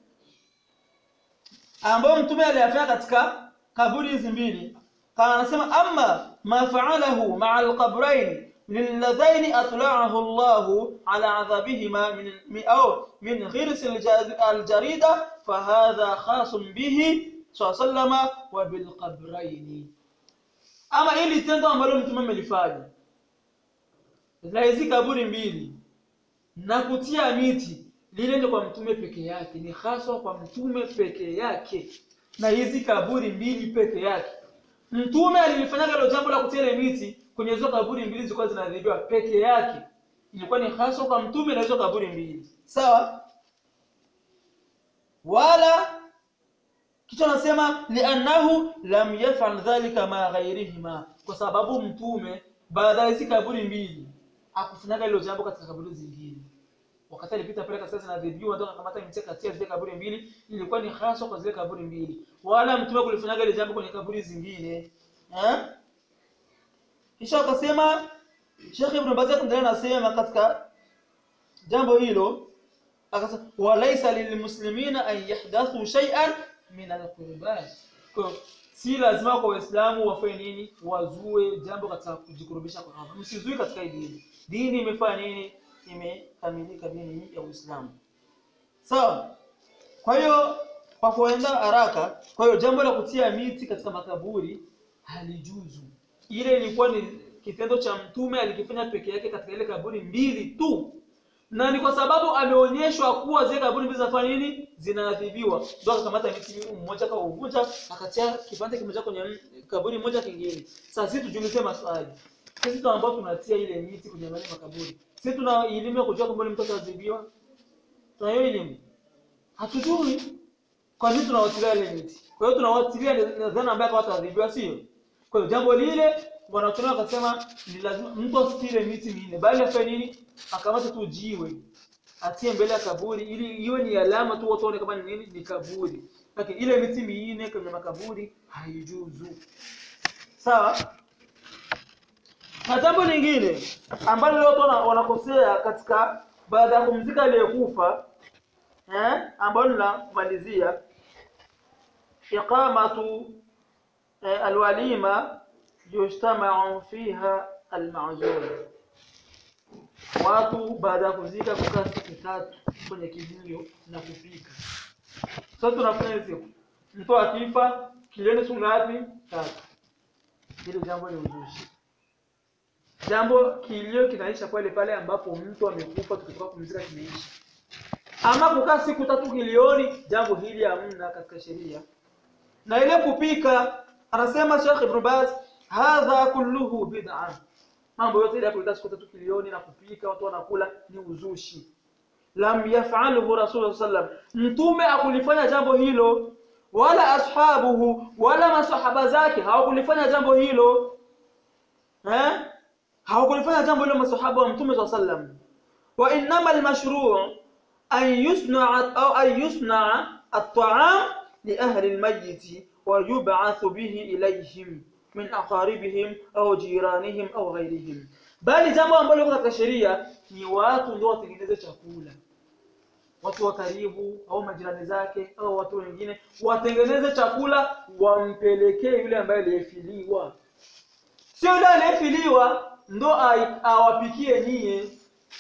ambayo mtume aliyafanya katika kaburi hizi mbili kana anasema amma ma fa'alahu ma'a al-qabrayn للذين أطلعه الله على عذابهما من من- أو من غرس الج- الجريدة فهذا خاص به صلى الله عليه وسلم وبالقبرين ama ili tendo ambalo mtume amelifanya la hizi kaburi mbili na kutia miti lile ndio kwa mtume peke yake ni haswa kwa mtume peke yake na hizi kaburi mbili peke yake mtume alilifanyaga hilo jambo la kutia ile miti kwenye hizo kaburi mbili zilikuwa zinadhibiwa peke yake ilikuwa ni haswa kwa mtume na hizo kaburi mbili sawa wala kitu anasema liannahu lam yafal dhalika ma ghairihima kwa sababu mtume baada ya hizi kaburi mbili akufanyaga hilo jambo katika kaburi zingine wakati alipita pale katika zinadhibiwa ndio akamata miti katia zile kaburi mbili ilikuwa ni hasa kwa zile kaburi mbili wala mtume kulifanyaga ile jambo kwenye kaburi zingine eh kisha akasema Sheikh Ibn Baz akaendelea anasema katika jambo hilo akasema walaysa lilmuslimina an yahdathu shay'an min alqurbat kwa si lazima kwa waislamu wafanye nini wazue jambo katika kujikurubisha kwa Allah msizui katika hii dini dini imefanya nini imekamilika dini ya Uislamu sawa kwa hiyo kwa kuenda haraka kwa hiyo jambo la kutia miti katika makaburi halijuzu ile ilikuwa ni kitendo cha mtume alikifanya peke yake katika ile kaburi mbili tu na ni kwa sababu ameonyeshwa kuwa zile kaburi mbili zinafanya nini zinaadhibiwa ndio akakamata miti mmoja akauvunja akatia kipande kimoja kwenye m- kaburi moja kingine sasa sisi tujiulize maswali sisi tu ambao tunatia ile miti kwenye yale makaburi sisi tuna elimu ya kujua kwamba mtu ataadhibiwa tuna hiyo elimu hatujui kwa nini tunawatilia ile miti kwa hiyo tunawatilia nadhani ambaye hawataadhibiwa sio kwa hiyo jambo lile wanatumia wakasema ni lazima mtu asitile miti minne bali afanye nini akamata tu jiwe atie mbele ya kaburi ili iwe ni alama tu watu waone kama ni nini ni kaburi lakini ile miti minne kwenye makaburi haijuzu sawa na jambo lingine ambalo watu wana- wanakosea katika baada ya kumzika aliyekufa eh ambalo la kumalizia iqamatu eh, alwalima yujtamau fiha almazur watu baada ya kuzika kukaa siku tatu kwenye kilio na kupika sasa tunafanya hizi siku mtu akifa kilioni siku ngapi tatu hilo jambo ni uzushi jambo kilio kinaisha pale pale ambapo mtu amekufa tukitoka kumzika kimeisha ama kukaa siku tatu kilioni jambo hili hamna katika sheria na ile kupika anasema Sheikh Ibn Baz hadha kulluhu bid'a mambo yote ile ya kukaa siku tatu kilioni na kupika watu wanakula ni uzushi lam yaf'alhu rasul sallam mtume akulifanya jambo hilo wala ashabuhu wala masahaba zake hawakulifanya jambo hilo eh hawakulifanya jambo hilo masahaba wa mtume sallam wa innama almashru' an yusna'a au an yusna'a at-ta'am li ahli al-mayyit wa yub'athu bihi ilayhim min aqaribihim au jiranihim au ghairihim bali jambo ambalo liko katika sheria ni watu ndio watengeneze chakula watu wa karibu au majirani zake au watu wengine watengeneze chakula wampelekee yule ambaye aliyefiliwa sio yule aliyefiliwa ndo ai- awapikie nyie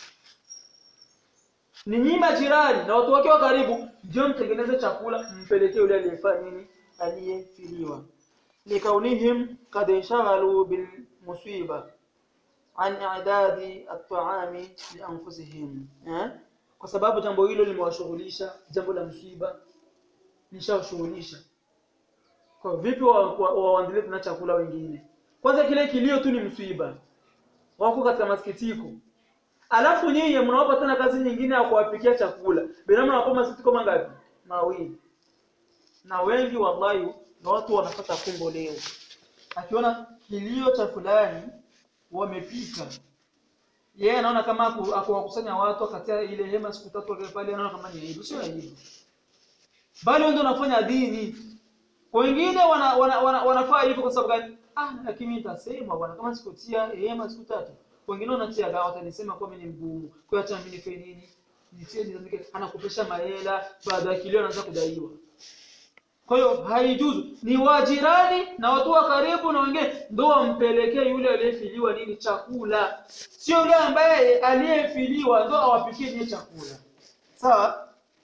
ni nyinyi majirani na watu wake wa karibu ndio mtengeneze chakula mpelekee yule aliyefanya nini aliyefiliwa likaunihim kad inshaghalu bil musiba an i'dadi at-ta'ami li anfusihim eh? kwa sababu jambo hilo limewashughulisha jambo la msiba lishawashughulisha kwa vipi waendelee wa, wa, waendelee na chakula wengine kwanza kile kilio tu ni msiba wako katika masikitiko alafu nyinyi mnawapa tena kazi nyingine ya kuwapikia chakula bila mnawapa masikitiko mangapi mawili na wengi wallahi na watu wanapata kumbo leo akiona kilio cha fulani wamepika yeye anaona kama aku- akuwakusanya watu akatia ile hema siku tatu wakae pale anaona kama ni aibu sio aibu bali wao ndio wanafanya dini wengine wana, wana, wana, wanafaa hivyo kwa sababu gani ah lakini nitasema bwana kama sikutia hema siku tatu wengine wanatia dawa watanisema kwa mimi ni mgumu kwa hiyo acha mimi nifanye nini nitie nizamike anakopesha mahela baada ya kilio anaanza kudaiwa kwa hiyo haijuzu ni wajirani na watu wa karibu na wengine ndo wampelekee yule aliyefiliwa nini chakula sio yule ambaye aliyefiliwa ndo awapikie niye chakula sawa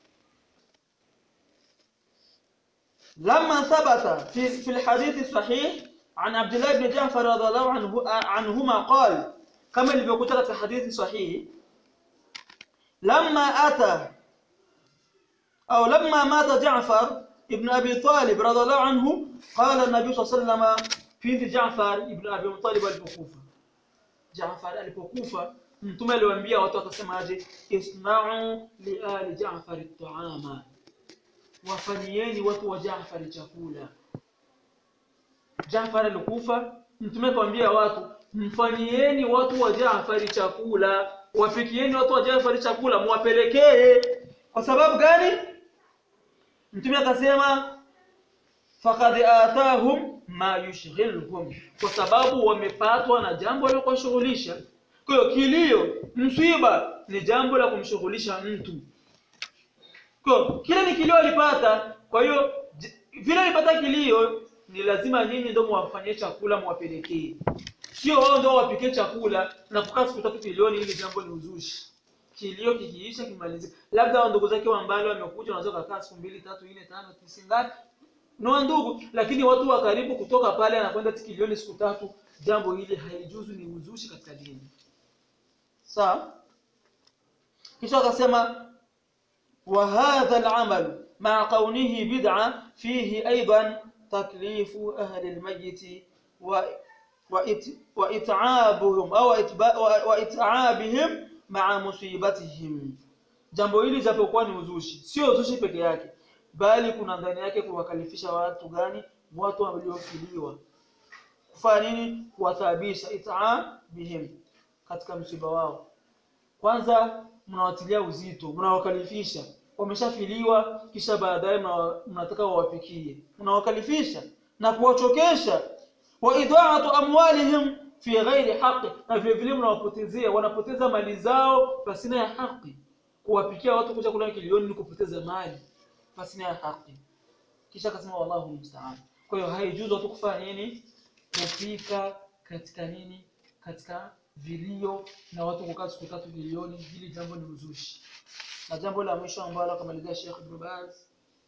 لما ثبت في في الحديث الصحيح عن عبد الله بن جعفر رضي الله عنه عنهما قال كما ilivyokuja katika hadithi sahihi لما أتى أو لما مات جعفر ابن أبي طالب رضي الله عنه قال النبي صلى الله عليه وسلم في جعفر ابن أبي طالب alipokufa Jaafar alipokufa mtume aliwaambia watu akasema aje isna'u li ali Jaafar at-ta'ama wafanyieni watu wa Jaafar chakula Jaafar alikufa mtume akamwambia watu mfanyieni watu wa Jaafar chakula wapikieni watu wa Jaafar chakula muwapelekee kwa sababu gani mtume akasema faqad atahum ma yushghilhum kwa sababu wamepatwa na jambo la kuwashughulisha kwa hiyo kilio msiba ni jambo la kumshughulisha mtu kwa kile ni kilio alipata kwa hiyo vile alipata kilio ni lazima nyinyi ndio muwafanyie chakula muwapelekee sio wao ndio wapikie chakula na kukaa siku tatu kilioni ili jambo ni uzushi kilio kikiisha kimalizika labda wa ndugu zake wa mbali wamekuja wanaweza kukaa siku mbili tatu nne tano tisa ngapi no ndugu lakini watu wa karibu kutoka pale anakwenda kilioni siku tatu jambo hili haijuzu ni uzushi katika dini sawa kisha akasema wa hadha al-amal ma kaunihi bid'a fihi aidan taklifu ahli al-mayyit wa wa it'abuhum au wa it'abihim ma'a musibatihim jambo hili japokuwa ni uzushi sio uzushi peke yake bali kuna ndani yake kuwakalifisha watu gani watu waliofiliwa kufanya nini kuwataabisha it'abihim katika msiba wao kwanza mnawatilia uzito mnawakalifisha wameshafiliwa kisha baadaye mnataka wawapikie mnawakalifisha na kuwachokesha wa idha'atu amwalihim fi ghairi haqi na vile vile mnawapotezea wanapoteza mali zao pasina ya haki kuwapikia watu kuja kula kilioni ni kupoteza mali pasina ya haki kisha akasema wallahu musta'an kwa hiyo haijuzu watu kufanya nini kupika katika nini katika vilio na watu kukaa siku tatu vilioni hili jambo ni uzushi na jambo la mwisho ambalo akamalizia Sheikh Ibn Baz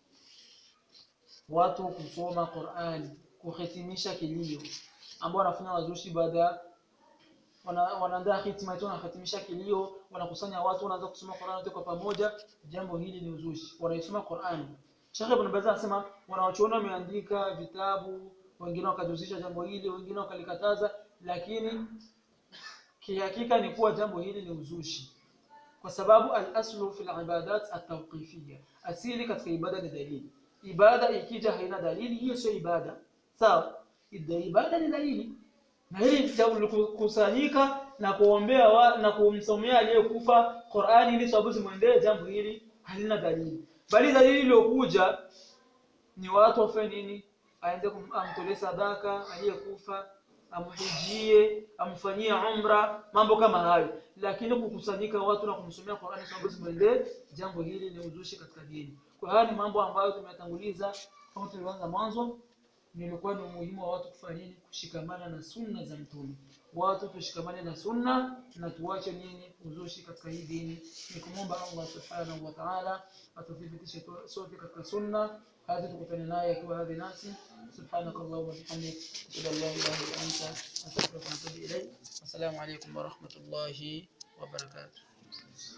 watu kusoma Qur'an kuhitimisha kilio ambao wanafanya wazushi baada wana, wanaandaa hitima hiyo wanahitimisha kilio wanakusanya watu wanaanza kusoma Qur'an wote kwa pamoja jambo hili ni uzushi wanaisoma Qur'an Sheikh Ibn Baz anasema wanaochuona wameandika vitabu wengine wakajuzisha jambo hili wengine wakalikataza lakini kihakika ni kuwa jambo hili ni uzushi kwa sababu al-aslu fil ibadat at-tawqifiyya asili katika ibada ni dalili ibada ikija haina dalili hiyo sio ibada sawa ibada ni dalili na hili kusanyika na kuombea wa, na kumsomea aliyekufa Qur'ani ili sababu zimwendee jambo hili halina dalili bali dalili iliyokuja ni watu wafanye nini aende kumtolee sadaka aliyekufa amhijie amfanyie umra mambo kama hayo lakini kukusanyika watu na kumsomea Qur'ani sababu zimwendee jambo hili ni uzushi katika dini kwa haya ni mambo ambayo tumeyatanguliza kama tulivyoanza mwanzo nilikuwa ni umuhimu wa watu kufanya nini kushikamana na sunna za mtume watu tushikamane na sunna na tuache nini uzushi katika hii dini ni kumomba Allah subhanahu wa ta'ala atuthibitishe sote katika sunna hadi tukutane naye akiwa hadhi nasi subhanakallahumma wa bihamdik ashhadu an la ilaha illa anta astaghfiruka wa atubu ilayk assalamu alaykum wa rahmatullahi wa barakatuh